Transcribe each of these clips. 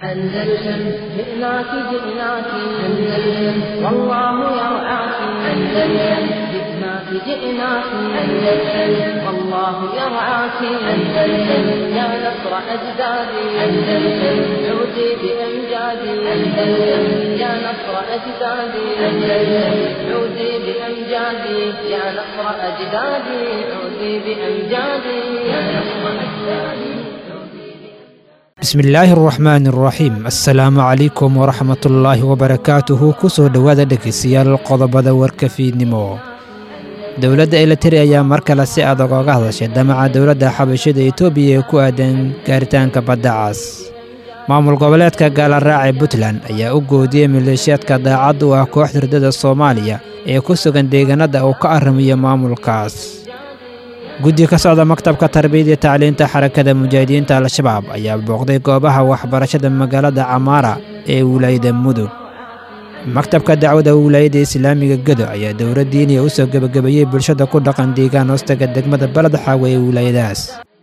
أندلسن جئناك جئناك أندلسن والله يرعاك أندلسن جئناك جئناك أندلسن والله يرعاك أندلسن يا نصر أجدادي أندلسن عودي بأمجادي أندلسن يا نصر أجدادي أندلسن عودي بأمجادي يا نصر أجدادي عودي بأمجادي يا نصر أجدادي bismillaahi araxmaani araxiim assalaamu calaykum waraxmatullaahi wabarakaatuhu ku soo dhowaada dhegeystayaal qodobada warka fiidnimo dowladda elateri ayaa mar kale si adag oga hadashay damaca dowladda xabashida etoobiya ee ku aadan gaaritaanka badda cas maamul goboleedka gaalaraace puntland ayaa u goodiyey maleeshiyaadka daacad u ah kooxda hurdada soomaaliya ee ku sugan deegaanada uu ka arrimayo maamulkaas guddi ka socda maktabka tarbiyada tacliinta xarakada mujaahidiinta al-shabaab ayaa booqday goobaha waxbarashada magaalada camaara ee wilaayada mudug maktabka dacwada wilaayada islaamiga gedo ayaa dowlad diiniya u soo gebagabeeyey bulshada ku dhaqan deegaan hoostaga degmada baled xaawe ee wilaayadaas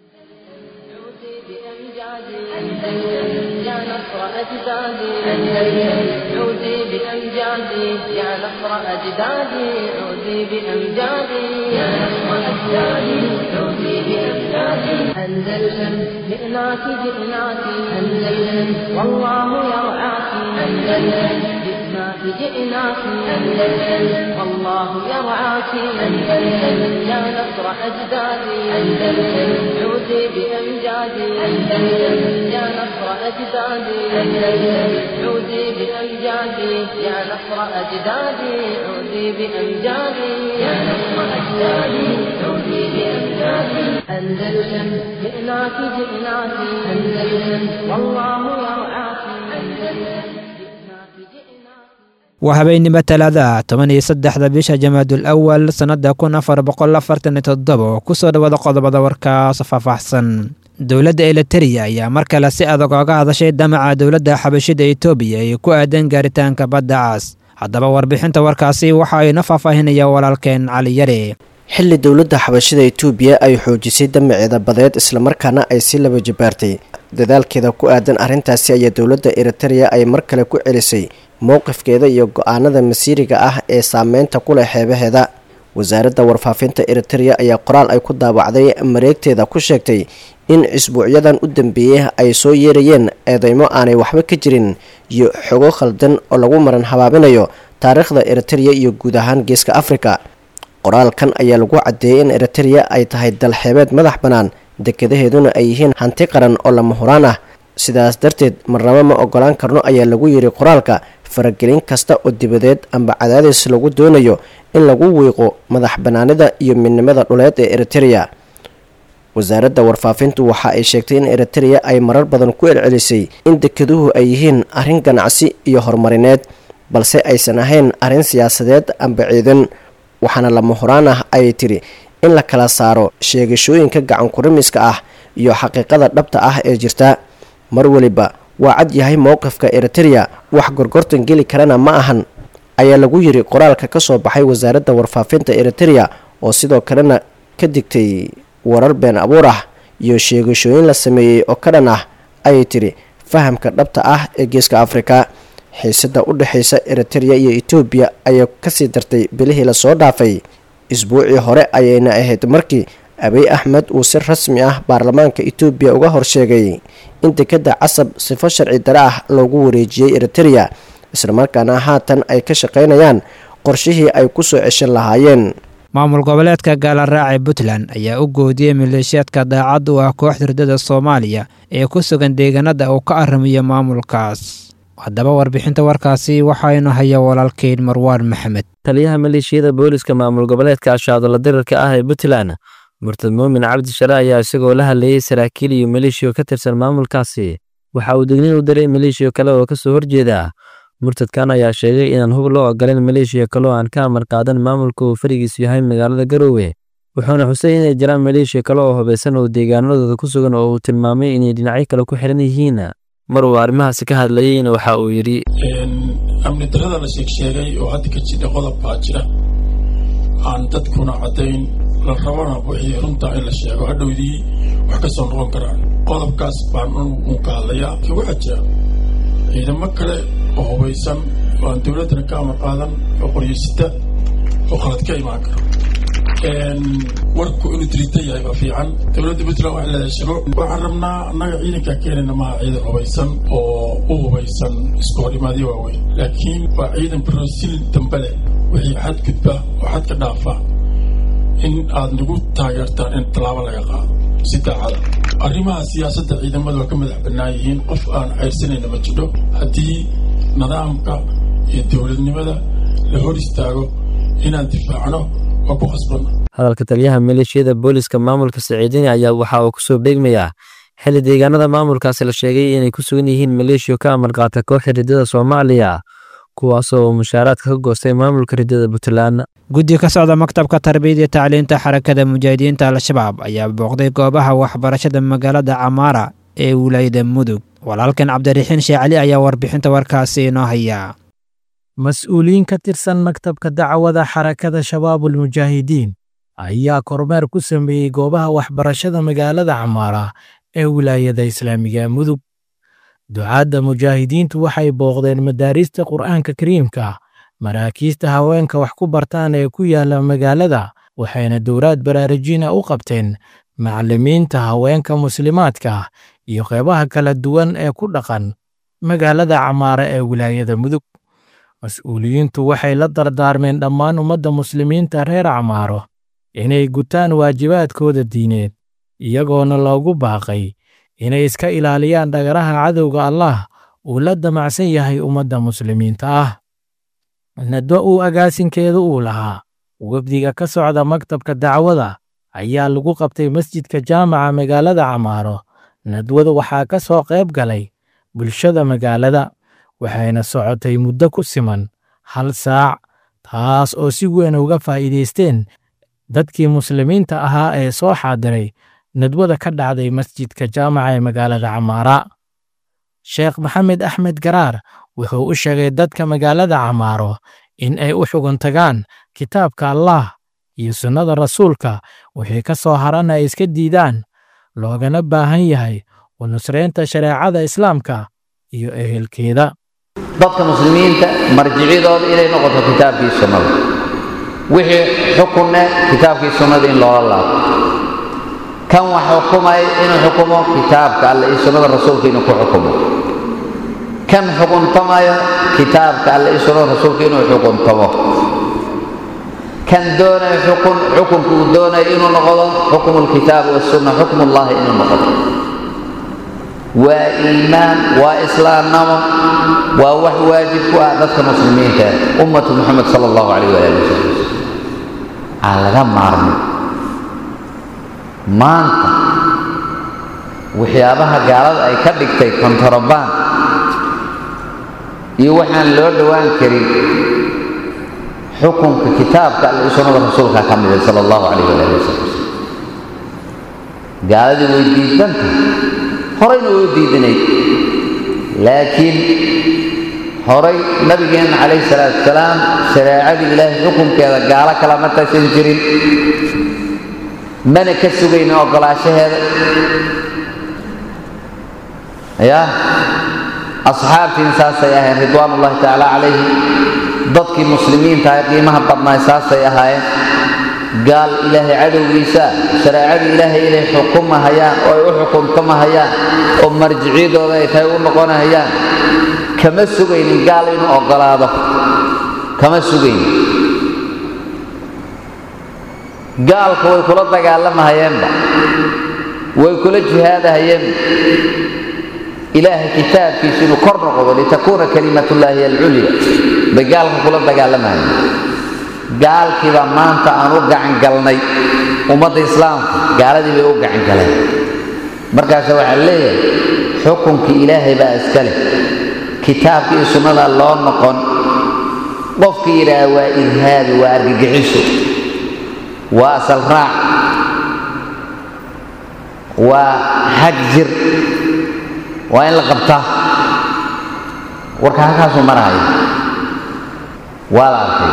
عودي بأمجادي يا نصر أجدادي عودي بأمجادي يا نصر أجدادي عودي بأمجادي أندلسن جئناك جئناك أندلسن والله يرعاك أندلسن جئناك جئناك أندلسن والله يرعاك أندلسن يا نصر أجدادي أندلسن عودي بأمجادي أندلسن يا نصر أجدادي أندلسن عودي بأمجادي يا نصر أجدادي عودي بأمجادي يا نصر أجدادي عودي بأمجادي أندلسن جئناك جئناك أندلسن والله يرعاك أندلسن جئناك جئناك waa habeennimo talaada toban iyo saddexda bisha jamaadul awal sannadda kun afar boqol afartan iyo toddoba oo ku soo dhowada qodobada warkaas faahfaahsan dowladda eleteriya ayaa mar kale si adag oga hadashay damaca dowladda xabashida etoobiya ee ku aadan gaaritaanka badda cas haddaba warbixinta warkaasi waxa ayna faahfaahinaya walaalkeen cali yare xilli dowladda xabashida etoobiya ay xoojisay damaceeda badeed islamarkaana ay si laba jabaartay dadaalkeeda ku aadan arrintaasi ayaa dowladda eritereya ay mar kale ku celisay mowqifkeeda iyo go-aanada masiiriga ah ee saameynta ku leh xeebaheeda wasaaradda warfaafinta eritereya ayaa qoraal ay ku daabacday mareegteeda ku sheegtay in cisbuucyadan u dambeeyey ay soo yeerayeen eedeymo aanay waxba ka jirin iyo xogo khaldan oo lagu maran habaabinayo taariikhda eritereya iyo guud ahaan geeska afrika qoraalkan ayaa lagu caddeeyey in eritereya ay tahay dalxeebeed madax bannaan dekadaheeduna ay yihiin hanti qaran oo lama huraan ah sidaas darteed marnabo ma ogolaan karno ayaa lagu yidhi qoraalka faragelin kasta oo dibadeed amba cadaadis lagu doonayo in lagu wiiqo madax bannaanida iyo midnimada dhuleed ee eritereya wasaaradda warfaafintu waxa ay sheegtay in eritereya ay marar badan ku celcelisay in dekeduhu ay yihiin arrin ganacsi iyo horumarineed balse aysan ahayn arrin siyaasadeed amba ciidan waxaana lama horaan ah ayay tiri in la kala saaro sheegashooyinka gacankurimiska ah iyo xaqiiqada dhabta ah ee jirta mar weliba waa cad yahay mowqifka eritereya wax gorgortan geli karana ma ahan ayaa lagu yiri qoraalka ka soo baxay wasaaradda warfaafinta eritereya oo sidoo kalena ka digtay warar been abuur ah iyo sheegashooyin la sameeyey oo ka dhan ah ayay tiri fahamka dhabta ah ee geeska afrika xiisada u dhexaysa eritereya iyo etoobiya ayaa kasii dartay bilihii lasoo dhaafay isbuucii hore ayayna ahayd markii abiy axmed uu si rasmi ah baarlamaanka etoobiya uga horsheegay in dekadda casab sifo sharci dare ah loogu wareejiyey eritereya islamarkaana haatan ay ka shaqaynayaan qorshihii ay ku soo ceshan lahaayeen maamul goboleedka gaalaraace puntland ayaa u goodiyey maleeshiyaadka daacad u ah kooxda hurdada soomaaliya ee ku sugan deegaanada uu ka arrimayo maamulkaas haddaba warbixinta warkaasi waxaynu haya walaalkeyn marwaan maxamed taliyaha maleeshiyada booliska maamul goboleedka ashaadala dirirka ah ee puntland murtad muumin cabdi share ayaa isagoo la hadleeyey saraakiil iyo maleeshiyo ka tirsan maamulkaasi waxa uu degnin u diray maleeshiyo kale oo kasoo horjeeda murtadkan ayaa sheegay inaan hub loo ogoleen maleeshiya kale oo aan ka amar qaadan maamulka uu farigiisu yahay magaalada garoowe wuxuuna xusay inay jiraan maleeshiya kale oo hubaysan oo deegaanadooda ku sugan oo uu tilmaamay inay dhinacyo kale ku xiran yihiin mar uu arrimahaasi ka hadlayeyna waxa uu yidhi amni darada la sheegsheegay oo hadda ka jidha qodob baa jira aan dadkuna caddayn la rabana wixii runtaa in la sheego hadhowdii wax ka soo noqon karaan qodobkaas baan un ka hadlayaa waxaa jira ciidamo kale oo hubaysan oo aan dowladdana ka amar qaadan oo qoryeysita oo khalad ka imaan karo warku inuu diriita yahay baa fiican dowladda puntland waxay leedahay shuruuc waxaan rabnaa annaga ciidankaa keenayna maaha ciidan hubaysan oo u hubaysan isku hordhimaadyo waaweyn laakiin waa ciidan barosil dambe leh wixii xadgudba oo xadka dhaafa in aad nagu taageertaan in tallaabo laga qaado si daacada arrimaha siyaasadda ciidamada waa ka madax bannaan yihiin qof aan ceyrsanayna ma jidho haddii nidaamka iyo dowladnimada la hor istaago inaan difaacno waa ku khasbanna hadalka taliyaha maleeshiyada booliska maamulka siciidini ayaa waxa uu kusoo beegmayaa xili deegaanada maamulkaasi la sheegay inay ku sugan yihiin maleeshiyo ka amar qaata kooxda riddada soomaaliya kuwaasoo uu mushaaraadka ka goostay maamulka riddada puntland guddi ka socda maktabka tarbiyada iyo tacliinta xarakada mujaahidiinta al-shabaab ayaa booqday goobaha waxbarashada magaalada camaara ee wilaayada mudug walaalkan cabdiraxiin sheekh cali ayaa warbixinta warkaasi inoo haya mas-uuliyiin ka tirsan maktabka dacwada xarakada shabaabul mujaahidiin ayaa kormeer ku sameeyey goobaha waxbarashada magaalada camaara ee wilaayada islaamiga mudug ducaadda mujaahidiintu waxay booqdeen madaarista qur'aanka kariimka maraakiista haweenka wax ku bartaan ee ku yaala magaalada waxayna dowlaad baraarujina u qabteen macallimiinta haweenka muslimaadka iyo qeybaha kala duwan ee ku dhaqan magaalada camaara ee wilaayada mudug mas-uuliyiintu waxay la dardaarmeen dhammaan ummadda muslimiinta reer camaaro inay gutaan waajibaadkooda diineed iyagoona loogu baaqay inay iska ilaaliyaan dhagaraha cadowga allah uu la damacsan yahay ummadda muslimiinta ah nadwo uu agaasinkeedu uu lahaa webdiga ka socda maktabka dacwada ayaa lagu qabtay masjidka jaamaca magaalada camaaro nadwada waxaa ka soo qayb galay bulshada magaalada waxayna socotay muddo ku siman hal saac taas oo si weyn uga faa'iidaysteen dadkii muslimiinta ahaa ee soo xaadiray nadwada ka dhacday masjidka jaamaca ee magaalada camaara sheekh maxamed axmed garaar wuxuu u sheegay dadka magaalada camaaro in ay u xugun tagaan kitaabka allaah iyo sunnada rasuulka wixii ka soo harana ay iska diidaan loogana baahan yahay u nusraynta shareecada islaamka iyo ehelkeeda dadka muslimiinta marjiciyadooda inay noqoto kitaabkii sunnada wixii xukunne kitaabkii sunnada in loola laabo kan wax xukumay inuu xukumo kitaabka alle iyo sunnada rasuulka inuu ku xukumo kan xukuntamayo kitaabka alle iyo sunnada rasuulka inuu xukuntamo kan doonayo xukun xukunka uu doonayo inuu noqdo xukmu lkitaab wasunna xukmu ullahi inuu noqdo waa iimaan waa islaamnamo waa wax waajib ku ah dadka muslimiinta ummatu muxamed sala allahu calayh waali wasalam aan laga maarmo maanta waxyaabaha gaalada ay ka dhigtay kontarobaan iyo waxaan loo dhowaan karin xukunka kitaabka alle iyo sunnada rasuulka ka mida sala allahu calayh waali wasalam gaaladii way diidanta horayna way u diidanayd laakiin horay nabigeenna calayhi salaatu wasalaam shareecadii ilaahay xukunkeeda gaalo kalama taysan jirin mana ka sugaynin oggolaashaheeda ya asxaabtiin saasay ahayn ridwaan ullahi tacaala calayhim dadkii muslimiinta ee qiimaha badnaay saasay ahaayeen gaal ilaahay cadowgiisa shareecadii ilaahay inay xukumahayaan oo ay u xukuntamahayaan oo marjiciyadooda ay tahay u noqonahayaan kama sugaynin gaal inuu oggolaado kama sugaynin gaalka way kula dagaalamahayeenba way kula jihaadahayeenba ilaahay kitaabkiisa inuu kor noqdo litakuuna kalimatullaahi alculya bay gaalka kula dagaalamahayeen gaalkiibaa maanta aan u gacan galnay ummadda islaamka gaaladii bay u gacan galeen markaasa waxaa leeyahay xukunkii ilaahay baa iska leh kitaabka iyo sunnada loo noqon qofkii yidhaaha waa irhaabi waa argagixiso waa asal raac waa xag jir waa in la qabtaa warka halkaasuu marahaya waa la arkay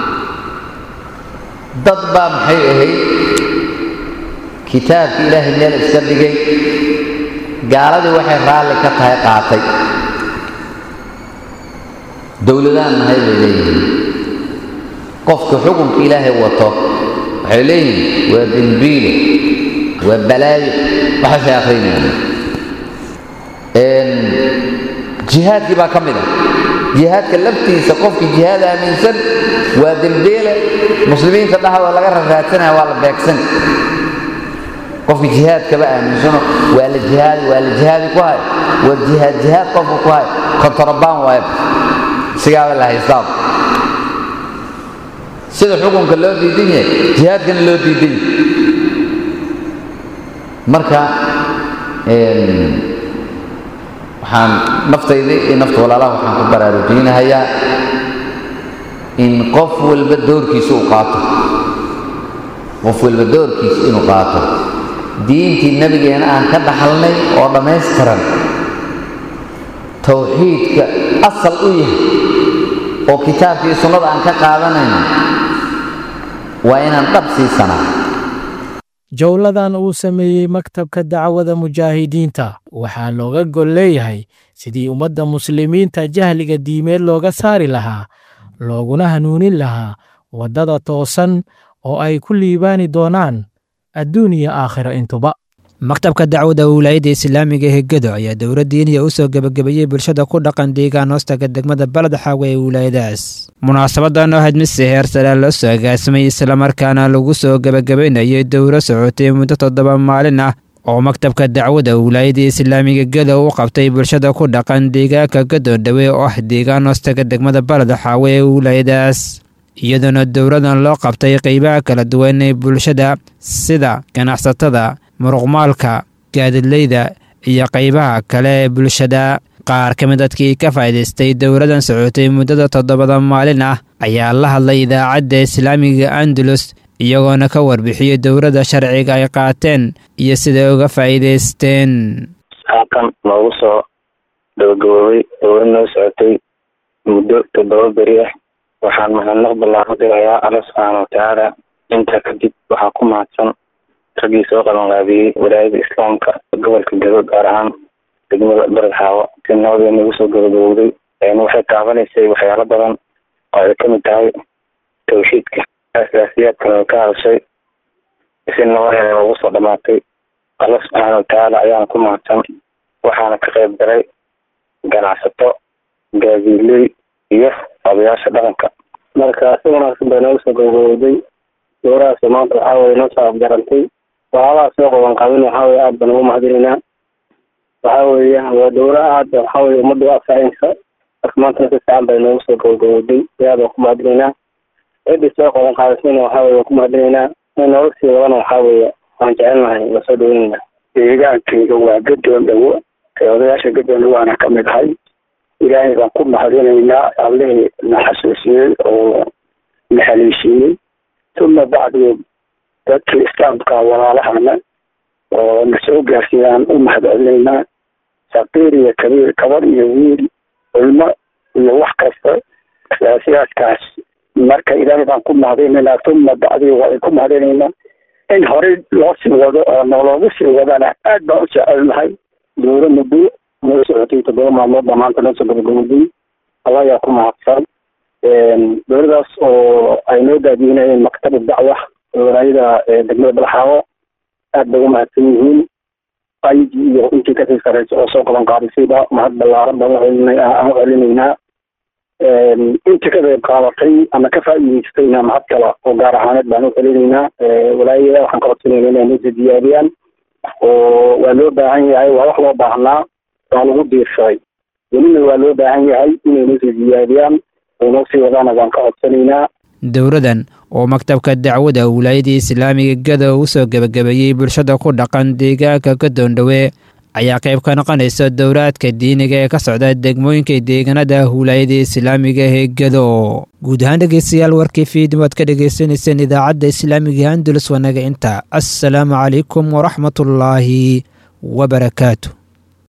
dad baa maxay ahayd kitaabka ilaahay meel iska dhigay gaaladii waxay raalli ka tahay qaatay dowladaan nahay bay leeyihiin qofka xukunka ilaahay wato waxay leeyihiin waa dembiile waa balaayo waxaasay akrinayaan jihaadkii baa ka mid ah jihaadka laftiisa qofkii jihaad aaminsan waa dembeele muslimiinta dhexdooda laga rarraadsanaya waa la beegsan qofkii jihaadkaba aaminsano waa la jihaadi waa la jihaadi ku hay waa jihaad jihaad qofku ku hay kontorobaan waay sigaaba la haystaaba sida xukunka loo diidan yahay jihaadkana loo diidan yahay marka waxaan naftayda iyo nafta walaalaha waxaan ku baraarujinahayaa in qof walba doorkiisa uu qaato qof walba doorkiisa inuu qaato diintii nabigeena aan ka dhaxalnay oo dhammaystiran towxiidka asal u yahay oo kitaabkii sunnada aan ka qaadanayno waa inaan dhab siisanaa jowladan uu sameeyey maktabka dacwada mujaahidiinta waxaa looga gol leeyahay sidii ummadda muslimiinta jahliga diimeed looga saari lahaa looguna hanuunin lahaa waddada toosan oo ay ku liibaani doonaan adduun iyo aakhiro intuba maktabka dacwadda wilaayadda islaamiga ee gedo ayaa dowla diiniya u soo gebagabeeyey bulshada ku dhaqan deegaan hoostaga degmada baled xaawe ee wilaayadaas munaasabadan oo ahayd mid si heer sare loo soo agaasimay islamarkaana lagu soo gebagabaynayay dowlo socotay muddo toddoba maalin ah oo maktabka dacwadda wilaayadda islaamiga gedo u qabtay bulshada ku dhaqan deegaanka gadoondhawe oo ah deegaan hoostaga degmada baled xaawe ee wilaayadaas iyadoona dowladan loo qabtay qeybaha kala duwan ee bulshada sida ganacsatada muruqmaalka gaadidleyda iyo qaybaha kale ee bulshada qaar ka mid dadkii ka faa'idaystay dowladan socotay muddada toddobada maalin ah ayaa la hadlay idaacadda islaamiga andalus iyagoona ka warbixiyey dowladda sharciga ay qaateen iyo siday uga faa'iidaysteen halkan noogu soo gabagaboobay dowlad noo socotay muddo toddoba beri ah waxaan mahadnaq ballaaran dirayaa alla subxaana watacaala intaa kadib waxaa ku mahadsan raggii soo qabanqaabiyey walaayada islaamka gobolka gedo gaar ahaan degmada bered xaawo si nabadee nagu soo gabagabowday waxay taabanaysay waxyaalo badan oo ay kamid tahay tawxiidka asaasiyaadkana way ka hadashay si nabadee ugu soo dhamaatay alla subxaana watacaala ayaana ku mahadsan waxaana ka qayb galay ganacsato gaadiiley iyo odayaasha dhaqanka marka si wanaagsan bay noogu soo gabagabowday dowlahaas maanta waxaa weye noo soo afgarantay waxyaabaha soo qaban qabin waxaa weye aad baan ugu mahadinaynaa waxaa weeye waa dowla aad waxaa weye ummadda u anfacaysa marka maantana si fiican bay noogu soo gabagabowday aad baan ku mahadinaynaa ciddii soo qaban qaadisayna waxaa weye waan ku mahadinaynaa in nooga sii wadana waxaa weeye waan jecelnahay waa soo dhaweynaynaa deegaankayga waa gadoon dhawo ee odayaasha gadoon dhawaana ka mid ahay ilaahay baan ku mahadinaynaa allihii na xasuusiyey oo na haleeshiiyey uma bacdi dadkii islaamka walaalahana oo na soo gaarsiiyaan u mahadcelinaynaa saqiir iyo kabiir kabar iyo wiil culmo iyo wax kasta siyaasiyaadkaas marka ilaahay baan ku mahadinaynaa uma bacdi waan ku mahadinaynaa in horey loo sii wado oo noloogu sii wadana aad baan u jecelnahay dowla muddo noo socotay toddoba maalmood baa maanta noo soo gabagabowday allah ayaa ku mahadsan dowladaas oo ay noo daadiyinayeen maktabad dacwa walaayada degmada balaxaawo aad bay u mahadsan yihiin aygi iyo intii kasii sareysa oo soo qaban qaadisayba mahad ballaaran baan aan u celinaynaa intii ka qayb qaadatay ama ka faa'iidaystayna mahad kale oo gaar ahaaneed baan u celinaynaa walaayada waxaan ka codsanayna inay noo diyaariyaan oo waa loo baahan yahay waa wax loo baahnaa waa lagu diirsaday welina waa loo baahan yahay inay noo sii diyaariyaan oo noo sii wadaana waan ka codsanaynaa dowladan oo maktabka dacwada wilaayada islaamiga gado u soo gebagabeeyey bulshada ku dhaqan deegaanka gadoondhawe ayaa qayb ka noqonaysa dowlaadka diiniga ee ka socda degmooyinka deegaanada wilaayada islaamiga ee gado guud ahaan dhegeystayaal warkii fiidimo aad ka dhegeysaneyseen idaacadda islaamiga andulus wanaga inta assalaamu calaykum waraxmatullaahi wabarakaatu